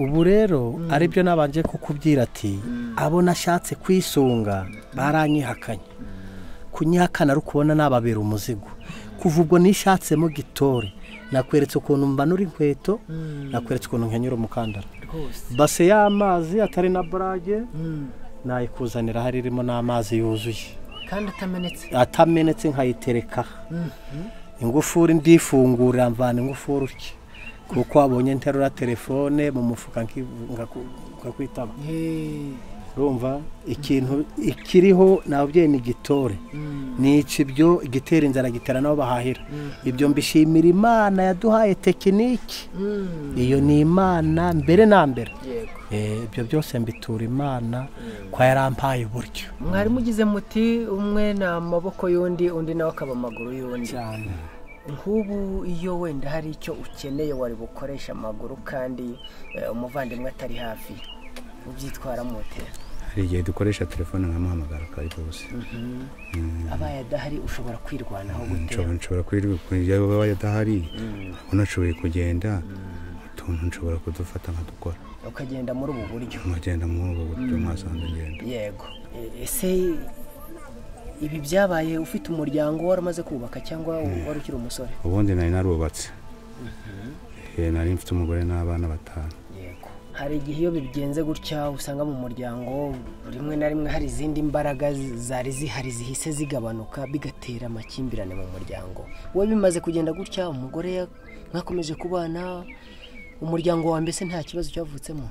ubu rero ari byo nabanje kukubwira ati abo nashatse kwisunga baranyihakanye kunyihakana ari ukubona nababera umuzigo kuva ubwo nishatsemo gitore nakweretse ukuntu mbanura inkweto nakweretse ukuntu nkenyura umukandara base y'amazi atari na burage nayikuzanira hari irimo n'amazi yuzuye kandi atamenetse atamenetse nkayitereka ingufuri ndifungurira mvana ingufuri utya kuko wabonye nterura telefone mu mufuka ngakwitaba urumva ikintu ikiriho nababyeyi ni igitore nica ibyo igitera inzara gitera n'aho bahahira ibyo mbishimira imana yaduhaye tekiniki iyo ni imana mbere na mbere ibyo byose mbitura imana ko yarampaye uburyo mwarimu ugize muti umwe ni amaboko y'undi undi nawe akaba amaguru y'undi cyane nk'ubu iyo wenda hari icyo ukeneye wari bukoresha amaguru kandi eh, umuvandimwe atari hafi ubyitwara motera hari igihe dukoresha telefone nkamuhamagara akayikubuza abaye adahari ushobora kwirwanaho gutera nshobora nshobora kwirirwa yaba adahari unashoboye kugenda utuntu nshobora kudufata nkadukora ukagenda muri ubu buryo nkagenda muri ubu buryo mwasanze ngenda yego E- ese ibi byabaye ufite umuryango wari umaze kubaka cyangwa wari ukiri umusore ubundi nari narubatse Eh, nari mfite umugore n'abana batanu yego hari igihe iyo bigenze gutya usanga mu muryango rimwe na rimwe hari izindi mbaraga zi- zari zihari zihise zigabanuka bigatera amakimbirane mu muryango wowe bimaze kugenda gutya umugore ya- mwakomeje kubana umuryango wa mbese nta kibazo cyavutsemo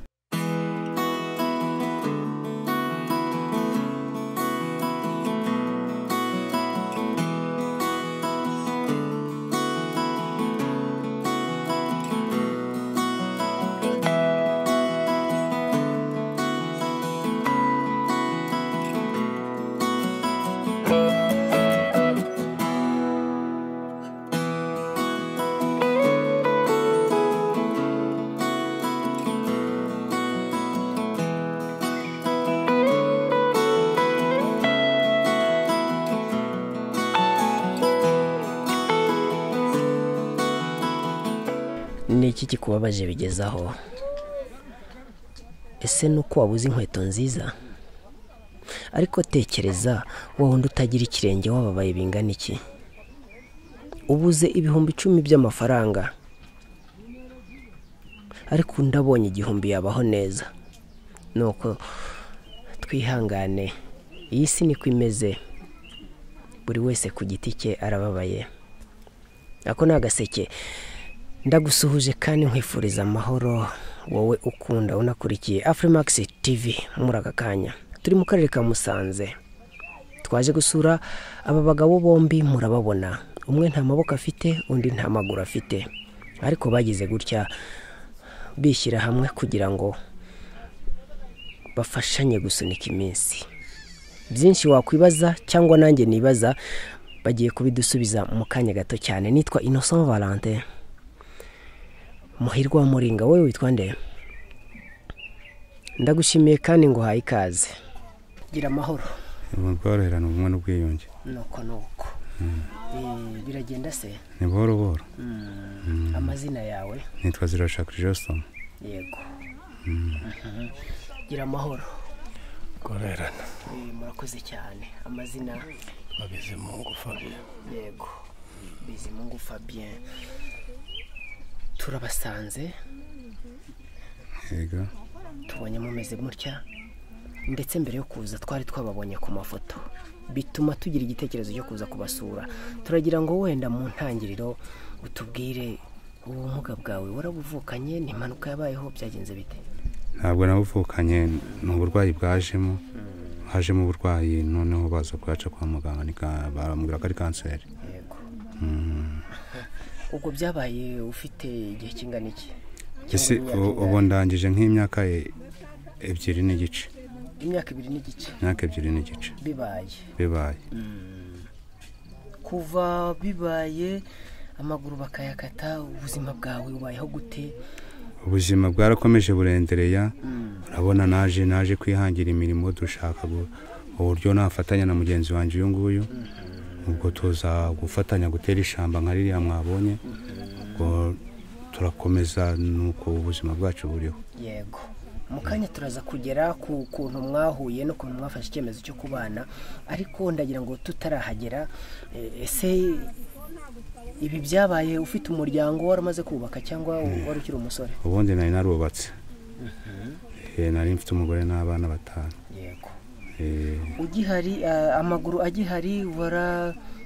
ni iki kikubabaje bigezaho ese ni uko wabuze inkweto nziza ariko tekereza wa wundi utagira ikirenge wababaye bingana iki ubuze ibihumbi icumi by'amafaranga ariko undi abonye igihumbi yabaho neza nuko twihangane iyi si niko imeze buri wese ku giti cye arababaye ako ni agaseke ndagusuhuje kandi nkwifuriza amahoro wowe ukunda unakurikiye afurimakisi tivi muri aka kanya turi mu karere ka musanze twaje gusura aba bagabo bombi murababona umwe nta maboko afite undi nta maguru afite ariko bagize gutya bishyira hamwe kugira ngo bafashanye gusunika iminsi byinshi wakwibaza cyangwa nanjye nibaza bagiye kubidusubiza mu kanya gato cyane nitwa innocent valentin muhirwa wa muringa wowe witwa nde ndagushimiye kandi nguhaye ikaze gira amahoro ubworoherane ubumwe n'ubwiyunge nuko nuko Eh, biragenda se ni buhoro buhoro amazina yawe nitwa zirashaka joston yego Mhm. gira amahoro gukorerana Eh, murakoze cyane amazina babizi mu ngufuri yego bizimungu fabien turabasanze yego tubonye mumeze gutya ndetse mbere yo kuza twari twababonye ku mafoto bituma tugira igitekerezo cyo kuza kubasura turagira ngo wenda mu ntangiriro utubwire ubumuga bwawe warabuvukanye ni impanuka yabayeho byagenze bite ntabwo nabuvukanye ni uburwayi bwajemo hajemo uburwayi noneho baza kuyaca kwa muganga nika- baramubwira ko ari kanseri yego ubwo byabaye ufite igihe kingana iki ese Cyangwa ubu- imyaka ubu ingahe? ndangije nk'imyaka e- ebyiri n'igice imyaka ibiri n'igice imyaka ebyiri n'igice bibaye bibaye kuva bibaye amaguru bakayakata ubuzima bwawe bubayeho gute ubuzima bwarakomeje burendereya urabona naje naje kwihangira imirimo dushaka gu- uburyo nafatanya na mugenzi wanjye uyu nguyu ubwo tuza gufatanya gutera ishamba nka ririya mwabonye ubwo turakomeza nuko ubuzima bwacu buriho yego mu kanya turaza kugera ku kuntu mwahuye n'ukuntu mwafashe icyemezo cyo kubana ariko ndagira ngo tutarahagera eh, ese ibi byabaye ufite umuryango wari umaze kubaka cyangwa wari ukiri umusore ubundi nari narubatse Eh, nari mfite umugore n'abana batanu yego Eh, ugihari eh, amaguru agihari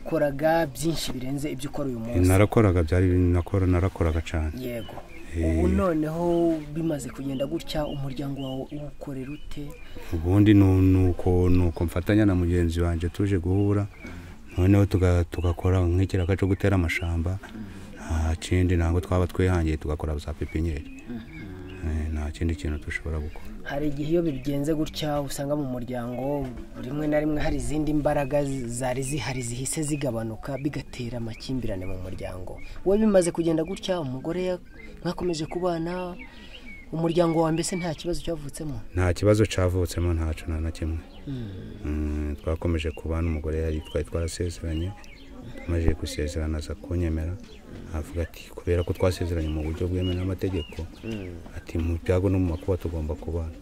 warakoraga byinshi birenze ibyo ukora uyu munsi narakoraga byari nakora narakoraga cyane yego Eh. ubu noneho bimaze kugenda gutya umuryango wawe uwukorera ute ubundi nu- nuko nuko mfatanya na mugenzi wanjye tuje guhura noneho tuga- tugakora nk'ikiraka cyo gutera amashamba nta kindi ntabwo twaba twihangiye tugakora za pepiniyeri Eh, nta kindi kintu dushobora gukora hari igihe iyo bigenze gutya usanga mu muryango rimwe na rimwe hari izindi mbaraga zi- zari zihari zihise zigabanuka bigatera amakimbirane mu muryango wowe bimaze kugenda gutya umugore ya- mwakomeje kubana umuryango wawe mbese nta kibazo cyavutsemo nta kibazo cyavutsemo ntacyo nta na kimwe Mm, twakomeje kubana umugore yari twari twarasezeranye tumaze gusezerana aza kunyemera avuga ati kubera ko twasezeranye mu buryo bwemewe n'amategeko ati mu byago no mu makuba tugomba kubana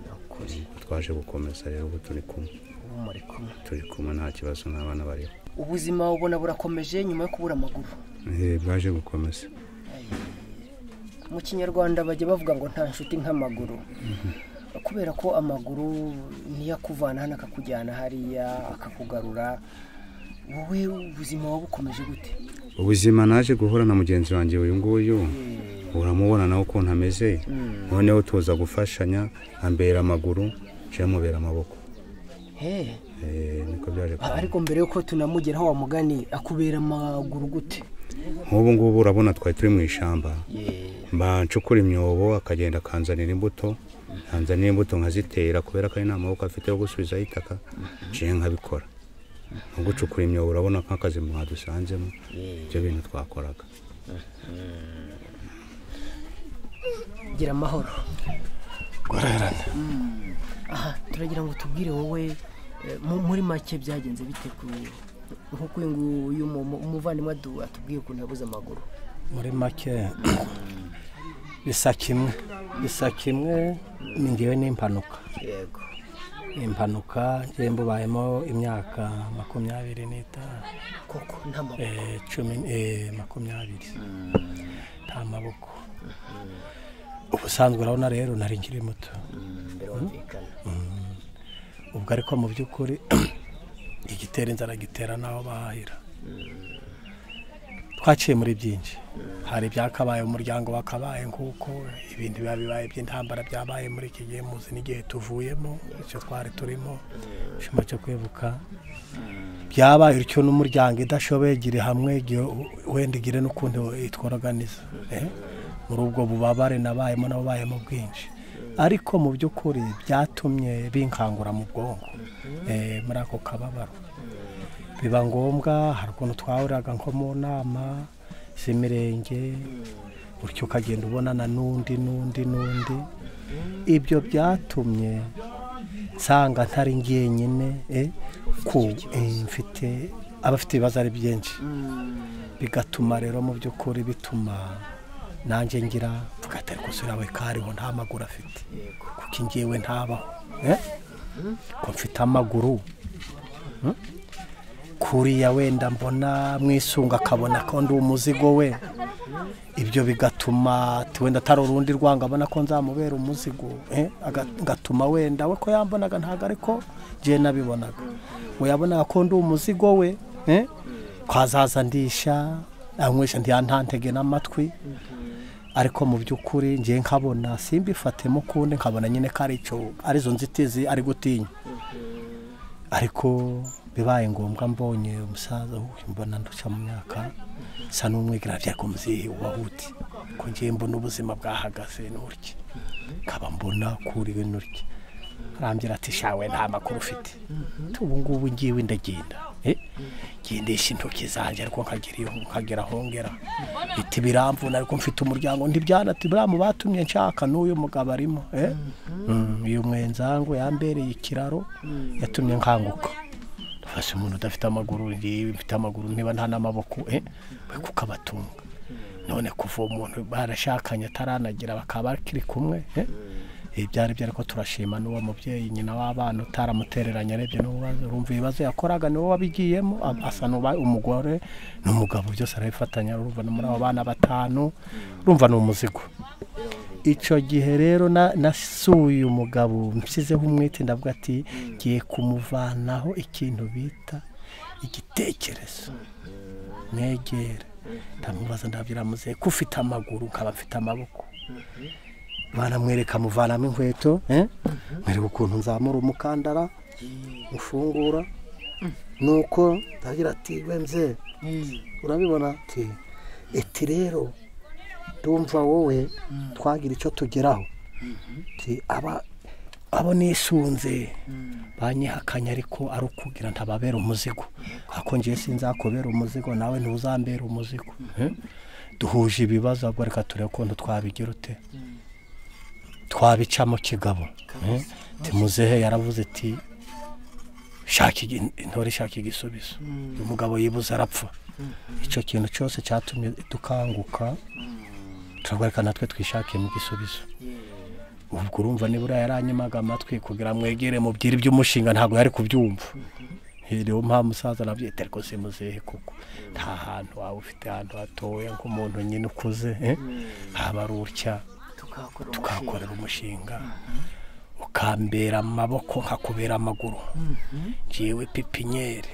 Ni ukuri twaje gukomeza rero ubu turi kumwe ubu muri kumwe turi kumwe nta kibazo n'abana bariho ubuzima ubona burakomeje nyuma yo kubura amaguru Eh, bwaje gukomeza mu kinyarwanda bajya bavuga ngo nta nshuti nk'amaguru kubera ko amaguru niyo akuvana hano akakujyana hariya akakugarura wowe ubuzima wawe bukomeje gute ubuzima naje guhura na mugenzi wanjye uyu nguyu uramubona nawe ukuntu ameze noneho tuza gufashanya ambera amaguru nje amubera amaboko He, Eh, niko byaje a- kuba ariko mbere yuko tunamugeraho wa mugani akubera amaguru gute nk'ubu ngubu urabona twari turi mu ishyamba mba ncukura imyobo akagenda akanzanira imbuto nkanzanira imbuto nkazitera kubera ko ari nta maboko afite yo gusubizaho itaka nje nkabikora nko gucukura imyobo urabona nk'akazi mwadusanzemo ibyo bintu twakoraga gira amahoro guhererana aha turagira ngo tubwire wowe eh, mu- muri make byagenze bite ku nk'uko uyu nguyu mu- mu- umuvandimwe adu- atubwiye ukuntu yabuze amaguru muri make bisa kimwe bisa kimwe ni ngewe n'impanuka yego impanuka ngewe mbubayemo imyaka makumyabiri n'itanu koko nta maboko eh, cumi eh, makumyabiri nta maboko ubusanzwe urabona rero nari nkiri muto birumvikana ubwo ariko mu by'ukuri igitera inzara gitera n'aho bahahira twaciye muri byinshi hari ibyakabaye umuryango wakabaye nk'uko ibindi biba bibaye by'intambara byabaye muri iki gihe muzi n'igihe tuvuyemo icyo twari turimo icyuma cyo kwibuka byabaye bityo n'umuryango idashoboye igire hamwe igihe u- wenda igire n'ukundi itworoganiza eh? muri ubwo bubabare nabayemo nabayemo bwinshi ariko mu by'ukuri byatumye binkangura mu bwonko eh, muri ako kababaro biba ngombwa hari ukuntu twahuriraga nko mu nama z'imirenge gutyo ukagenda ubonana n'undi n'undi n'undi ibyo byatumye nsanga ntari njyenyine eh, ko eh, mfite abafite ibibazo ari byinshi bigatuma rero mu by'ukuri bituma nanjye ngira mvuga ati ariko se uriya we kariho nta maguru afite kuko njyewe ntabaho eh? ko mfite amaguru Hmm? kuriya wenda mbona mwisunga akabona ko ndi umuzigo we ibyo bigatuma ati wenda atari urundi rwanga abona ko nzamubera umuzigo eh, aga- ngatuma wenda we ko yambonaga ntabwo ariko njye nabibonaga ngo yabonaga ko ndi umuzigo we eh, ko azaza ndisha anywesha ntiyantantege n'amatwi ariko mu by'ukuri njye nkabona simbifatemo ukundi nkabona nyine ko ari icyo arizo nzitizi ari gutinya ariko bibaye ngombwa mbonye umusaza uyu mbona ndushya mu myaka nsa n'umwigira ariko muzehe wahuti ko ngiye mbona ubuzima bwahagaze n'urya nkaba mbona kuriwe n'urya arambwira ati shawe nta makuru ufite ubu ngubu ngiwe ndagenda Eh, ngendesha intoki zanjye ariko nkagira iyo nkagera aho ngera biti biramvuna ariko mfite umuryango ntibyanati buriya mu batumye nshaka n'uyu mugabo arimo eh? Mm, uyu mwenzangu yambereye ikiraro yatumye nkanguka ufashe umuntu udafite amaguru ngewe mfite amaguru niba nta n'amaboko eh we kukabatunga none kuva uwo muntu barashakanye ataranagira bakaba bakiri kumwe eh? ibyari byo ariko turashima n'uwo mubyeyi nyina w'abana utaramutereranya arebye n'ubibazo urumva ibibazo yakoraga niwo wabigiyemo a- asa n'uba umugore n'umugabo byose arabifatanya urumva no muri abo bana batanu urumva ni umuzigo icyo gihe rero na- nasuye umugabo nshyizeho umwete ndavuga ati ngiye kumuvanaho ikintu bita igitekerezo negera ndamubaza ndabwira muzehe ko ufite amaguru nkaba mfite amaboko baramwereka muvanamo inkweto eh? mwereka ukuntu nzamura umukandara ufungura nuko ndagira ati we mzee urabibona ati eti rero ndumva wowe twagira icyo tugeraho ati aba abo nisunze banyihakanye ariko ari ukubwira ntababera umuzigo ako ngiye sinzakubera umuzigo nawe ntuzambera umuzigo eh? duhuje ibibazo ahubwo reka turebe ukuntu twabigira ute twabicamo kigabo eh? Ati muzehe yaravuze ati shaka igi- intore shaka igisubizo uyu mugabo yibuze arapfa icyo kintu cyose cyatumye dukanguka turagwareka natwe twishakiyemo igisubizo ubwo urumva nibura yaranyimaga amatwi kugira mwegere mubwire iby'umushinga ntabwo yari kubyumva niyo mpamvu musaza nabyita ariko si muzehe kuko nta hantu waba ufite ahantu hatoya nk'umuntu nyine ukuze eh? haba ari utya tukakorera umushinga ukambera amaboko nkakubera amaguru ngewe pipinyeri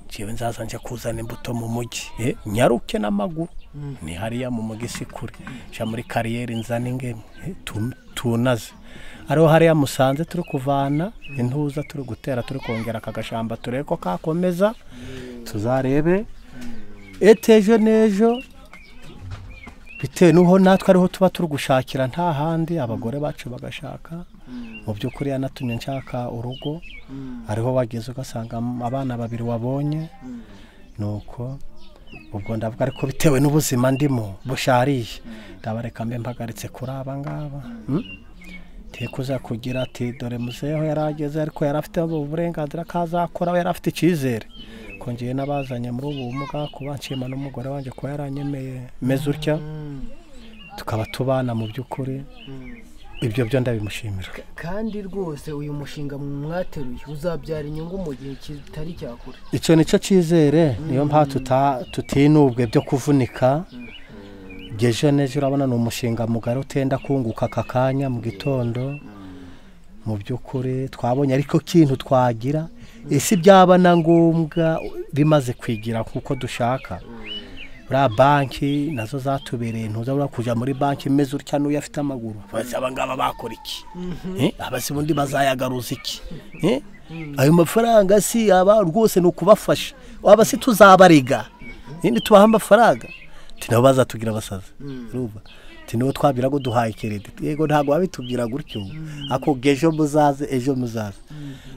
ngewe nzaza njya kuzana imbuto mu mujyi Eh, nyaruke n'amaguru ni hariya mu mujyi si kure nja muri kariyeri nzana ingemu eh, tu- tunaze ariho hariya musanze turi kuvana intuza turi gutera turi kongera aka gashamba turebe ko kakomeza tuzarebe etejo n'ejo bitewe n'uho natwe ariho tuba turi gushakira nta handi abagore bacu bagashaka mu by'ukuri yanatumye nshaka urugo ariho wageze ugasanga abana babiri wabonye nuko ubwo ndavuga ariko bitewe n'ubuzima ndimo bushariye ndabareka mbe mpagaritse kuri aba ngaba mm? tekuza kugira ati dore muzeho yari ageze ariko yari afite uburenganzira ko azakoraho yari afite icyizere kongeye n'abazanye muri ubu bumuga kuba nshima n'umugore wanjye kuba yaranyemeye meze utya tukaba tubana mu by'ukuri ibyo byo ndabimushimira kandi rwose uyu mushinga mwateruye uzabyara inyungu mu gihe kitari cyakure icyo nicyo cyizere niyo mpamvu tuta- tutinubwe byo kuvunika gejo nejo urabona ni umushinga mugari utenda kunguka aka kanya mu gitondo mu by'ukuri twabonye ariko ikintu twagira ese byaba na ngombwa bimaze kwigira nk'uko dushaka buriya banki nazo zatubereye ntuzabura kujya muri banki imeze utya n'uyu afite amaguru bazi aba ngaba bakora iki Eh, abazi ubundi bazayagaruza iki Eh, ayo mafaranga si aba rwose ni ukubafasha waba si tuzabarega ninde tubaha amafaranga ati nabo bazatubwira abasaza urumva ati nibo twabwira ngo duhaye kerediti yego ntabwo babitubwira gutyo ako ejo muzaze ejo muzaze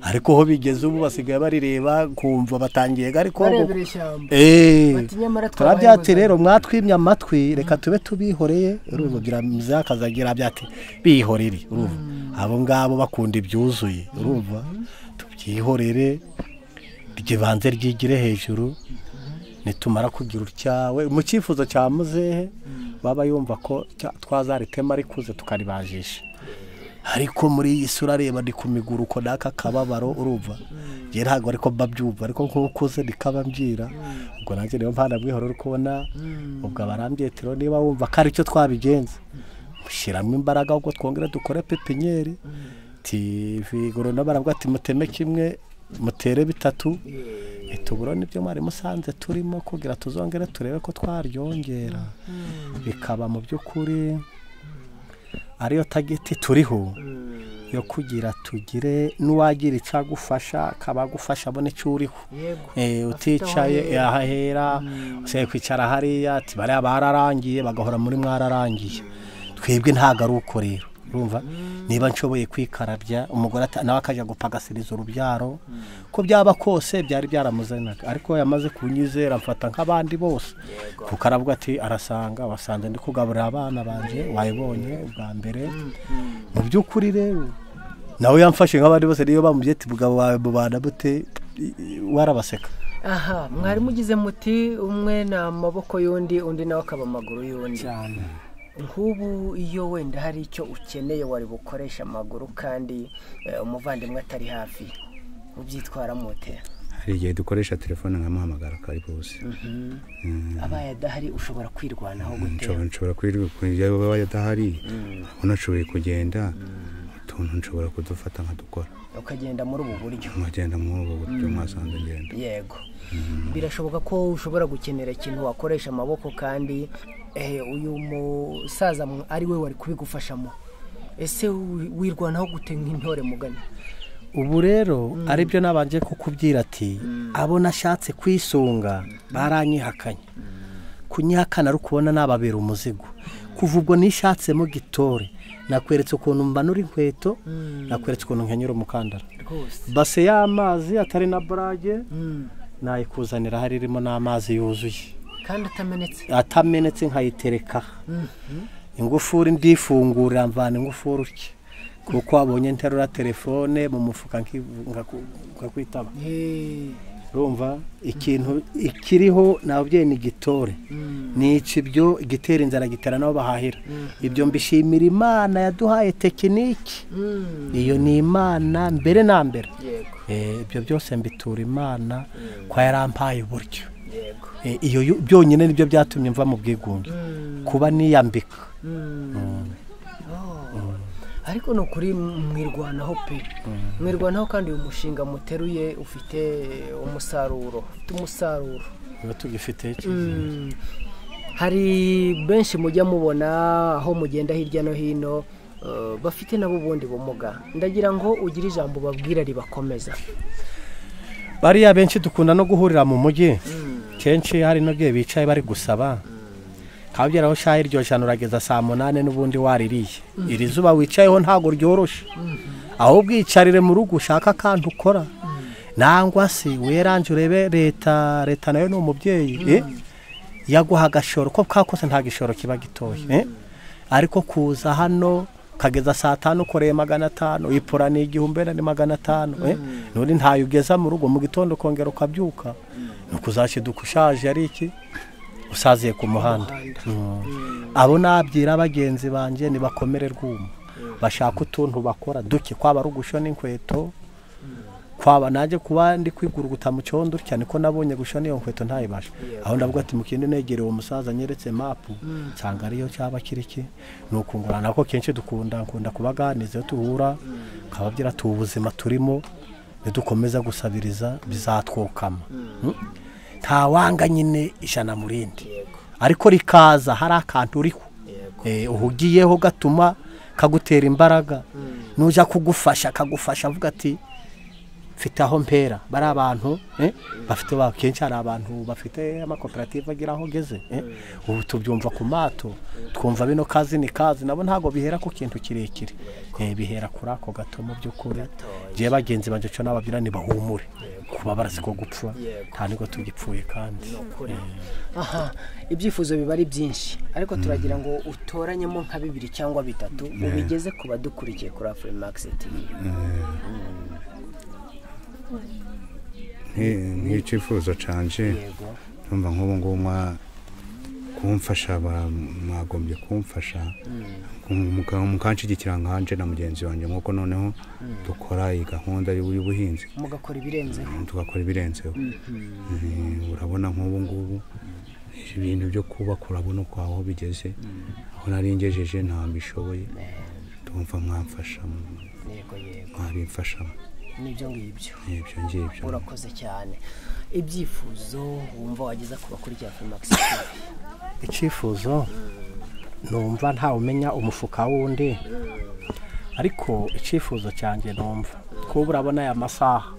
ariko aho bigeze ubu basigaye barireba kumva batangiye ariko barebera ishyamba Eh, Bati nyamara twabaye turabyati inguzanyo. rero mwatwimye amatwi reka tube tubihoreye urumva byiramuzeho akazagira byati bihorere urumva abo ngabo bakunda ibyuzuye urumva tubyihorere ryibanze ryigire hejuru nitumara kugira utyawe mu cyifuzo cya muzehe baba yumva ko cya- twazaritema rikuze tukaribajisha ariko muri iyi sura areba ndi ku miguru uko n'aka kababaro urumva njye ntabwo ariko mba byumva ariko nk'uko ukuze ndikaba mbyira ubwo nanjye niyo mpamvu namwihora uri kubona ubwo abarambyetero niba wumva ko ari cyo twabigenza mushyiramo imbaraga ahubwo twongere dukore pepiniyeri tivigoro n'abaravuga ati muteme kimwe mutere bitatu ituburo nibyo mwari musanze turimo kugira tuzongere turebe ko twaryongera bikaba mu by'ukuri ariyo tageti turiho yo kugira tugire n'uwagira icyo agufasha akaba agufasha abone icyo uriho yego Eh, Afite aho uticaye ahera. ahahera usigaye kwicara hariya ati bariya bararangiye bagahora muri mwararangiye twebwe ntabwo ari uko rero urumva niba nshoboye kwikarabya umugore ata- nawe akajya gupagasiriza urubyaro ko byaba kose byari byaramuzanaga ariko yamaze kunyizera amfata nk'abandi bose kuko aravuga ati arasanga wasanze ndi kugaburira abana banjye wayibonye bwa mbere mu by'ukuri rero nawe yamfashe nk'abandi bose niyo bamubyete umugabo wawe mubana bute warabaseka aha mwari mugize muti umwe ni amaboko y'undi undi nawe akaba amaguru y'undi cyane nk'ubu iyo wenda hari icyo ukeneye wari bukoresha amaguru kandi eh, umuvandimwe atari hafi ubyitwara mute hari igihe dukoresha telefone nkamuhamagara akari bose abaye adahari ushobora kwirwanaho nshobora nshobora kwirirwa waba adahari ubona ashoboye kugenda utuntu nshobora kudufata nkadukora ukagenda muri ubu buryo nkagenda muri ubu buryo mwasanze ngenda yego birashoboka ko ushobora gukenera ikintu wakoresha amaboko kandi eh, uyu musaza mw- ari we wari kubigufashamo ese wi- wirwanaho gute nk'intore mugani ubu rero aribyo nabanje kukubwira ati abo nashatse kwisunga baranyihakanye kunyihakana ari ukubona nababera umuzigo kuva ubwo nishatsemo gitore nakweretse ukuntu mbanura inkweto nakweretse ukuntu nkenyura umukandara rwose base y'amazi atari na burage Mm. nayikuzanira hari irimo n'amazi yuzuye kandi atamenetse atamenetse nkayitereka ingufuri ndifungurira mvana ingufuri utya kuko wabonye nterura telefone mu mufuka nkivu- ngaku- ngakwitaba Eh, urumva ikintu ikiriho nababyeyi ni igitore nica ibyo igitera inzara gitera n'aho bahahira ibyo mbishimira imana yaduhaye tekiniki mm, iyo ni imana mbere na mbere yego Eh, ibyo byose mbitura imana kwa yarampaye uburyo yego Eh, iyo yo- byonyine nibyo byatumye mva mu bwigunge kuba niyambika Oh. ariko ni ukuri mwirwanaho pe mwirwanaho kandi uyu mushinga muteruye ufite umusaruro ufite umusaruro biba tugifite iki? hari benshi mujya mubona aho mugenda hirya no hino eh, bafite nabo ubundi bumuga ndagira ngo ugire ijambo babwira ribakomeza bariya benshi dukunda no guhurira mu mujyi kenshi hari n'igihe bicaye bari gusaba haba byaraho shaha iryo jana urageza saa munani n'ubundi waririye iri zuba wicayeho ntabwo ryoroshye aho ubwicarire mu rugo ushaka kandi ukora nangwa se weranje urebe leta leta nayo ni umubyeyi eh, yaguha agashoro ko kakose nta gishoro kiba gitoya eh? ariko kuza hano kageza saa tanu ukoreye magana atanu ipura ni igihumbi wenda ni magana atanu eh? nuri ntayo ugeza mu rugo mu gitondo ukongera ukabyuka ni ukuzashyiduka ushaje ari iki usaziye ku muhanda Mm. abo nabyira bagenzi banjye nibakomere rwuma bashaka utuntu bakora duke kwaba ari ugushona inkweto kwaba najye kuba ndi kwiguruguta mu cyondo cyane ko nabonye gushona iyo nkweto ntayibashe aho ndavuga ati mukindi negere uwo musaza nyeretse mapu nsanga ariyo cyaba kiri ki ni ukungurana ko kenshi dukunda nkunda kubaganiza iyo duhura nkababwira ati ubu buzima turimo nidukomeza gusabiriza bizatwokama Mm? ntawanga nyine ijana mu rindi ariko rikaza hari akantu uriho Eh, uhugiyeho gatuma kagutera imbaraga nujya kugufasha akagufasha avuga ati mfite aho mpera bari abantu eh, bafite ba- kenshi hari abantu bafite amakoperative agira aho ageze eh. ubu tubyumva ku mato twumva bino kazi ni kazi nabo ntabwo bihera ku kintu kirekire Eh, bihera kuri ako gato mu by'ukuri ngewe bagenzi banjye cyo nababwira ntibahumure kuba barasi ko gupfa Yego. nta nubwo tugipfuye kandi kure aha ibyifuzo biba ari byinshi ariko turagira ngo utoranyemo nka bibiri cyangwa bitatu ubigeze ku badukurikiye kuri afuri makisi tivi Nki- nk'icyifuzo canje yego numva nk'ubu ngubu mwa kumfasha ba- mwagombye kumfasha Muka- mukanshyigikira nkanje na mugenzi wanjye nk'uko noneho dukora iyi gahunda y'ubu- y'ubuhinzi mugakora ibirenzeho tugakora ibirenzeho Eh, urabona nk'ubu ngubu ibintu byo kubaka urabona uko aho bigeze aho nari ngejeje ntabwo bishoboye tumva mwamfasha yego yego mwabimfashamo n'ibyo ngibyo ibyo ngibyo urakoze cyane ibyifuzo wumva wageza ku bakurikiye afuri makisi tivi icyifuzo numva ntawumenya umufuka wundi ariko icyifuzo cyanjye numva kuba urabona aya masaha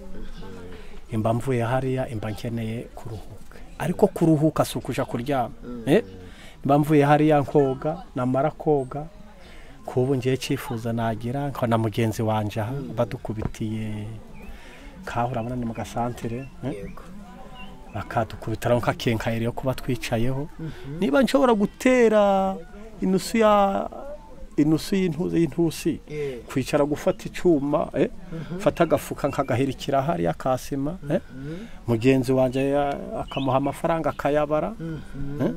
imba mvuye hariya imba nkeneye kuruhuka ariko kuruhuka si ukuja kuryama Eh, mba mvuye hariya nkoga namara koga kuba ngiye cyifuza nagira nkabona mugenzi wanjye aha badukubitiye kaho urabona ni mu gasantere eh? yego bakadukubitiraho nk'akenkayeri yo kuba twicayeho niba nshobora gutera inusu ya inusu y'intuzi y'intusi Eh. kwicara gufata icyuma eh, fata agafuka nkagahirikira hariya kasima eh, mugenzi wanjye ya- akamuha amafaranga akayabara eh,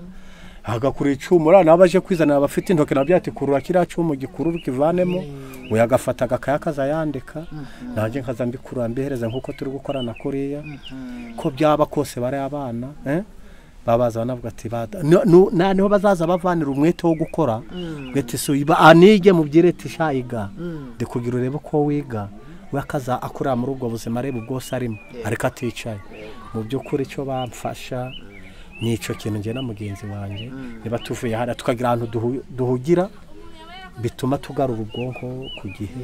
agakura icyuma uriya nawe aje kwizanira abafite intoki nabyo ati kurura kiriya cyuma gikurura ukivanemo we agafata agakaya akazayandika nanjye nkaza mbikurura mbihereza nk'uko turi gukorana kuriya ko byaba kose bari abana eh, babaza banavuga ati bada no- no- na- niho bazaza bavanira umwete wo gukora bwete so iba anige mu byirete shayiga ndikugira urebe ko wiga we akaza akorera muri ubwo buzima areba ubwose arimo ariko aticaye mu by'ukuri icyo bamfasha ni icyo kintu njye na mugenzi wanjye niba tuvuye hariya tukagira ahantu duhu- duhugira bituma tugarura ubwonko ku gihe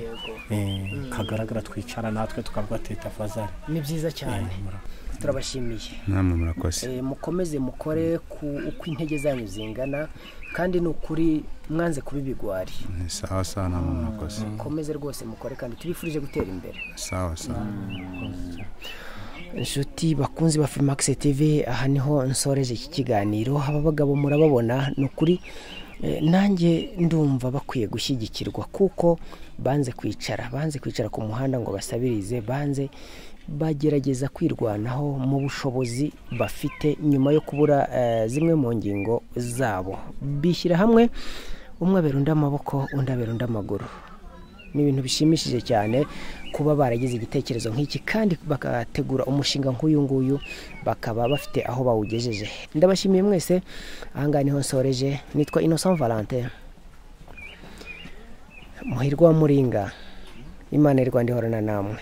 Eh, kagaragara twicara natwe tukavuga tetafazari ni byiza cyane turabashimiye namwe murakoze Eh, mukomeze mukore ku uko intege zanyu zingana kandi ni ukuri mwanze kuba ibigwari Ni sawa sawa namwe murakoze mukomeze rwose mukore kandi tubifurije gutera imbere sawa sawa inshuti bakunzi ba Filmax TV aha niho nsoreje iki kiganiro aba bagabo murababona ni ukuri eh, nanjye ndumva bakwiye gushyigikirwa kuko banze kwicara banze kwicara ku muhanda ngo basabirize banze bagerageza kwirwanaho mu bushobozi bafite nyuma yo kubura eh, zimwe mu ngingo zabo bishyira hamwe umwe abera undi amaboko undi abera undi amaguru ni ibintu bishimishije cyane kuba baragize igitekerezo nk'iki kandi bagategura umushinga nk'uyu nguyu bakaba bafite aho bawugejeje ndabashimiye mwese ahangaha niho nsoreje nitwa innocent valante muhirwa wa muringa imana irwanda ihorana namwe